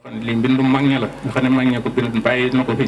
xam ne lii mbindum mag ña la nga xam ne mag ña ko bind bàyyi na ko fi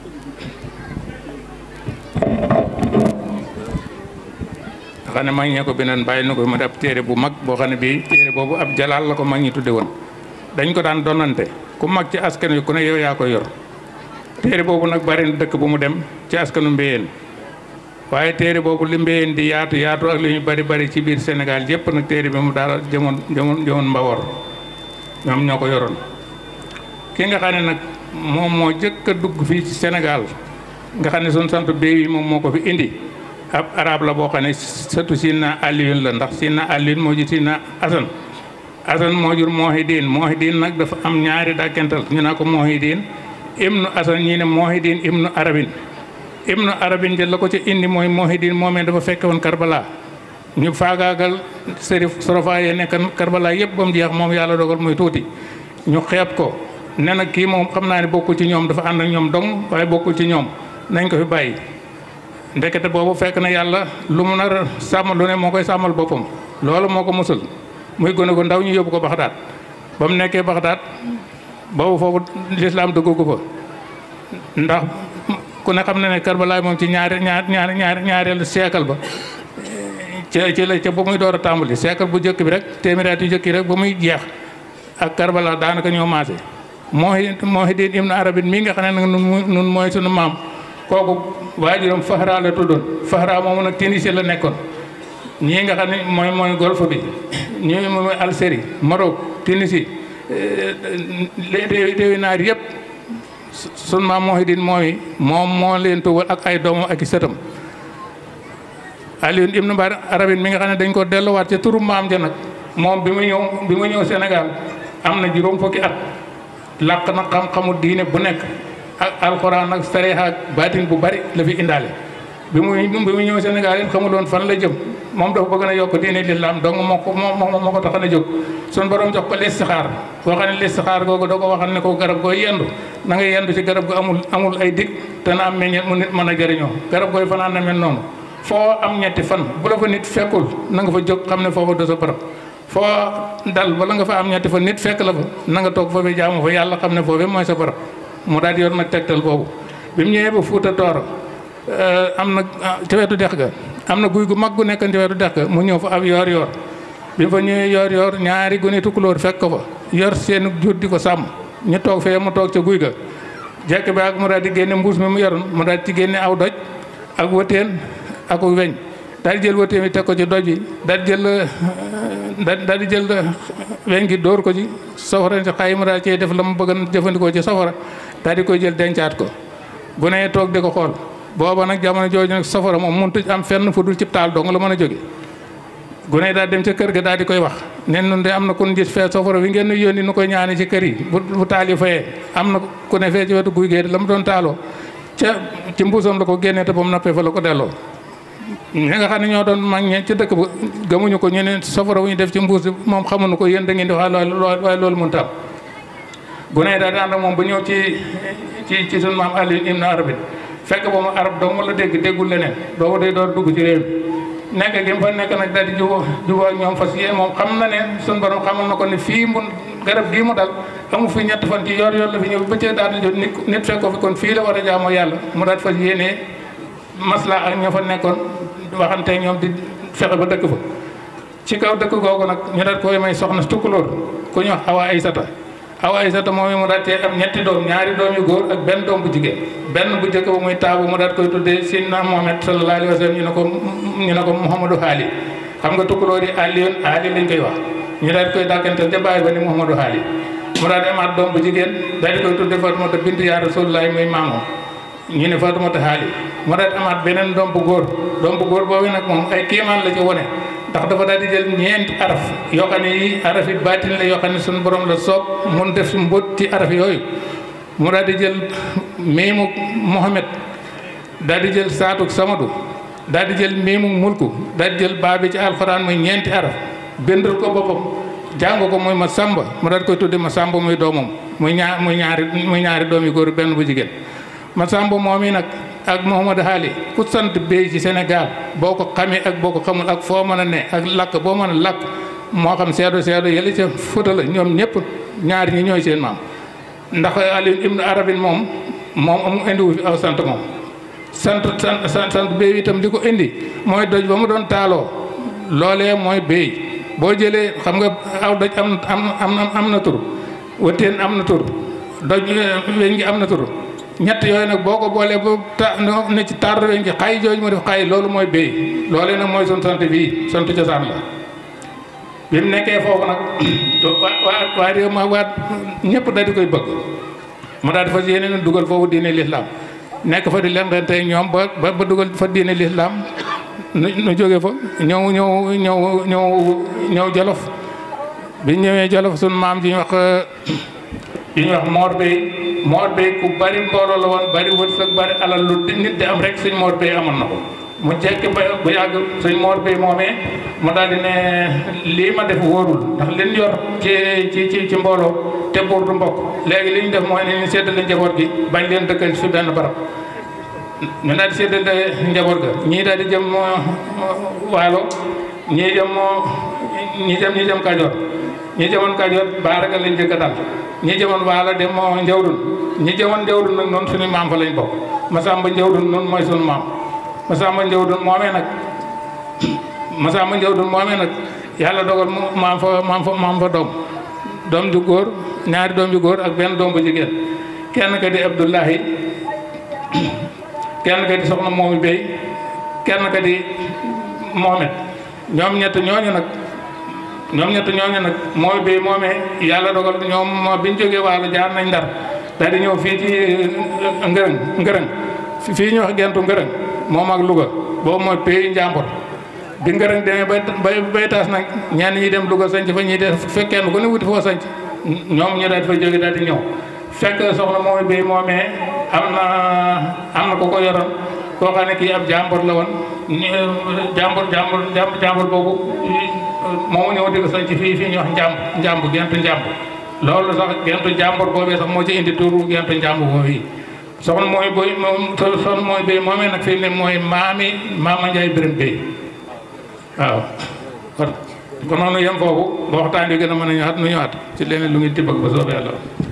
nga xam ne mag ña ko bindoon bàyyi na ko mu ab téere bu mag boo xam ne bii téere boobu ab jalaal la ko mag ñi tudde woon dañ ko daan donante ku mag ci askan wi ku ne yow yaa ko yor téere boobu nag bari na dëkk bu mu dem ci askanu mbéyeen waaye téere boobu li mbéyeen di yaatu yaatu ak li ñu bari bari ci biir Sénégal yépp nag téere bi mu daal jëmoon jëmoon jëmoon Mbawor ñoom ñoo ko yoroon ki nga xam ne nag moom moo jëkk a dugg fii ci Sénégal nga xam ne suñ sant béy yi moom moo ko fi indi ab arab la boo xam ne sëtu Sina Alioune la ndax Sina Alioune moo ji Sina Asan Asan moo jur Mohideen Mohideen nag dafa am ñaari dàkkental ñu naa ko Mohideen ibnu Asan ñii ne Mohideen ibnu Arabin ibnu Arabin jël la ko ci indi mooy Mohideen moomee dafa fekke woon Karbala ñu faagaagal sërif sorofa yee nekk Karbala yëpp ba mu jeex moom yàlla dogal muy tuuti ñu xeeb ko ne nag kii moom xam naa ne bokkul ci ñoom dafa ànd ak ñoom dong waaye bokkul ci ñoom nañ ko fi bàyyi ndekete boobu fekk na yàlla lu mu nar a sàmm lu ne moo koy sàmmal boppam loolu moo ko musul muy gone gu ndaw ñu yóbbu ko Baxdaad ba mu nekkee Baxdaad boobu foofu lislaam duggu fa ndax ku ne xam na ne Karbala moom ci ñaari ñaar ñaari ñaari ñaareelu siècle ba ci ci la ca ba muy door a tàmbali siècle bu njëkk bi rek téeméeri at yu njëkk yi rek ba muy jeex ak Karbala daanaka ñoo maase mooy Muhyiddin ibnu Arabin mii nga xam ne nag nun mooy sunu maam kooku waajuram Fahra la tuddoon Fahra moomu nag Tunisie la nekkoon ñii nga xam ne mooy mooy golfe bi ñii mooy Algérie Maroc Tunisie réewi naar yëpp sunu maam Muhyiddin mooy moom moo leen tuwal ak ay doomam ak i sëtam Alioune ibnu Arabin mi nga xam ne dañ ko delluwaat ca turu maam ja nag moom bi mu ñëw bi mu ñëw Sénégal am na juróom fukki at làq na xam-xamu diine bu nekk ak alxuraan ak sareexa ak baatin bu bari la fi indaale bi muy bi mu ñëw Sénégal it xamul woon fan la jëm moom dafa bëgg na yokk diine lislaam donc moo ko moo moo ko tax a jóg sun borom jox ko listixaar boo xam ne listixaar googu da ko waxal ne ko garab gooy yendu na nga yendu ci garab gu amul amul ay dig te na am meññeet mu nit mën a jëriñoo garab gooy fanaan na mel noonu foo am ñetti fan bu la fa nit fekkul na nga fa jóg xam ne foofa do sa barab foo dal bala nga fa am ñetti fa nit fekk la fa na nga toog foofee jaamu fa yàlla xam ne foofee mooy sa barab mu daal di yor nag tegtal boobu bi mu ñëwee ba Fuuta Tooro am na ca wetu dex ga am na guy gu mag gu nekkan ca wetu dex ga mu ñëw fa ab yoor yoor bi mu fa ñëwee yoor yoor ñaari gune tukulóor fekk ko fa yor seen jur di ko sàmm ñu toog fee mu toog ca guy ga jekk bi ak mu daal di génne mbuus mi mu yoroon mu daal ci génne aw doj ak wëteen ak weñ daal di jël wëteen bi teg ko ci doj bi daal di jël daal di jël weñ gi dóor ko ci safara si xay mu daal cee def la mu bëgg a jëfandikoo ci safara daal di koy jël dencaat ko bu nee toog di ko xool booba nag jamono jooju nag safara moom mënut am fenn fu dul ci taal dong la mën a jóge gune daal dem ca kër ga daal di koy wax nen nun de am na ku ñu gis fee safara wi ngeen nu yónni nu koy ñaani ci kër yi bu bu taal yi fayee am na ku ne fee ci wetu guy gee la mu doon taaloo ca ci mbuusam la ko génnee te ba mu nappee fa la ko delloo ñi nga xam ne ñoo doon mag ñe ci dëkk ba gëmuñu ko ñu ne safara wu ñu def ci mbuus moom xamuñu ko yéen da ngeen di wax waaye loolu mun tam gune daal di ànd ak moom ba ñëw ci ci ci sunu maam Alioune ibnu Arabin fekk ba mu arab dong la dégg déggul leneen boobu day door dugg ci réew mi nekk gi mu fa nekk nag daal di jubóo jubóo ak ñoom fas yéen moom xam na ne sunu borom xamal na ko ne fii mu garab gii mu dal amu fi ñett fan ci yor yor la fi ñëw ba cee daal di jot nit nit fekk ko fi kon fii la war a jaamoo yàlla mu daal fas yéenee masla ak ña fa nekkoon waxante ñoom di fexe ba dëkk fa ci kaw dëkk googu nag ñu daal koy may soxna tukkulóor ku ñu wax awa aysata awa aysata moom mu daal cee am ñetti doom ñaari doom yu góor ak benn doom bu jigéen benn bu njëkk ba muy taabu mu daal koy tuddee Seydina Muhammad sallallahu alayhi wa sallam ñu ne ko ñu ne ko Mouhamadou Haali xam nga tukkulóor yi Alioune Haali lañ koy wax ñu daal koy dàkkantal ca bàyyi ba ni Mouhamadou Haali mu daal di amaat doom bu jigéen daal di koy tuddee Fatumata bintu yaa Rasulullahi muy maamoom ñu ne Fatumata Haali mu daal di amaat beneen doom bu góor doom bu góor boobu nag moom ay kéemaan la ci wone ndax dafa daal di jël ñeenti araf yoo xam ne yi araf yi baatin la yoo xam ne suñu borom la soob mun def mbóot ci araf yooyu mu daal di jël miimu Mohamed daal di jël saatuk Samadu daal di jël miimu mulku daal di jël baabi ci alxuraan muy ñeenti araf bindal ko boppam jàng ko muy ma samba mu daal di koy tudde ma samba muy doomam muy ñaar muy ñaari muy ñaari doom yu góor benn bu jigéen ma samba moom yi nag ak Mouhamadou Haali ku sant béy ci Sénégal boo ko xamee ak boo ko xamul ak foo mën a ne ak lakk boo mën a lakk moo xam seedo seedo yële ca Fuuta la ñoom ñëpp ñaari ñi ñooy seen maam ndax Ali ibnu Arabin moom moom amu indiwu fi aw sant moom sant sant sant sant béy itam li ko indi mooy doj ba mu doon taaloo loolee mooy béy boo jëlee xam nga aw doj am am am am na tur wëttéen am na tur doj weñ gi am na tur ñett yooyu nag boo ko boolee ba ta ne ci tar weñ gi xay jooju mu def xay loolu mooy béy loolee nag mooy sun sant bii sant cosaan la bi mu nekkee foofu nag waa waa réew ma waa ñëpp daal di koy bëgg mu daal di fas yéene dugal foofu diine lislaam nekk fa di leen ren tey ñoom ba ba dugal fa diine lislaam nu nu jóge fa ñëw ñëw ñëw ñëw ñëw jolof bi ñëwee jolof sun maam ji ñu wax ji ñu wax Mor Bey Mor Bey ku bari mbooloo la woon bari wërsëg bari alal lu nit di am rek suñ Mor Bey amoon na ko mu jekki ba bu yàgg suñ Mor Bey moomee mu daal di ne lii ma def wóorul ndax liñ yor ci ci ci ci mbooloo te buur du mbokk léegi li ñu def mooy ne ñu séddale njaboot gi bañ leen dëkkal fi benn barab ñu daal di séddale njaboot ga ñii daal di jëm waalo ñii jëm ñii jëm ñii jëm Kajoor ñii jëmoon Kajoor baaraga lañ jëkk a dal ñii jëmoon waalo dem moo njawdun ñii jëmoon njawdun nag noonu suñu maam fa lañ bokk Masamba njawdun noonu mooy suñu maam Masamba njawdun moomee nag Masamba njawdun moomee nag yàlla dogal mu maam fa maam fa maam fa doom doom ju góor ñaari doom ju góor ak benn doom bu jigéen kenn ka di Abdullahi kenn ka di soxna moomi Bey kenn ka di Mohamed ñoom ñett ñooñu nag ñoom ñett ñooñu nag mooy Bey moomee yàlla dogal ñoom biñ jógee waalo jaar nañ ndar daal di ñëw fii ci ngërëng ngërëng fii ñu wax gentu ngërëng moom ak Louga boobu mooy pays njàmbur bi ngërëng demee bay bay taas nag ñenn ñi dem Louga sanc fa ñi def fekkeen ku ne wuti foo sanc ñoom ñu daal di fa jóge daal di ñëw fekk soxna mooy Bey moomee am na am na ku ko yoroon koo xam ne kii ab jàmbur la woon jàmbur jàmbur jàmbur boobu moomu ñëw di ko sanc fii fii ñu wax njàmb njàmb gentu njàmb loolu sax gentu jàmbur boobee sax moo ci indi turu gentu njàmb boobu yi soxna mooy boy moom soxna mooy Bey moomee nag fii ne mooy maami maama Njaay Biram Bey waaw kon noonu yem foofu ba waxtaan bi gën a mën a ñëwaat nu ñëwaat ci leneen lu ngi tibbag ba soobee yàlla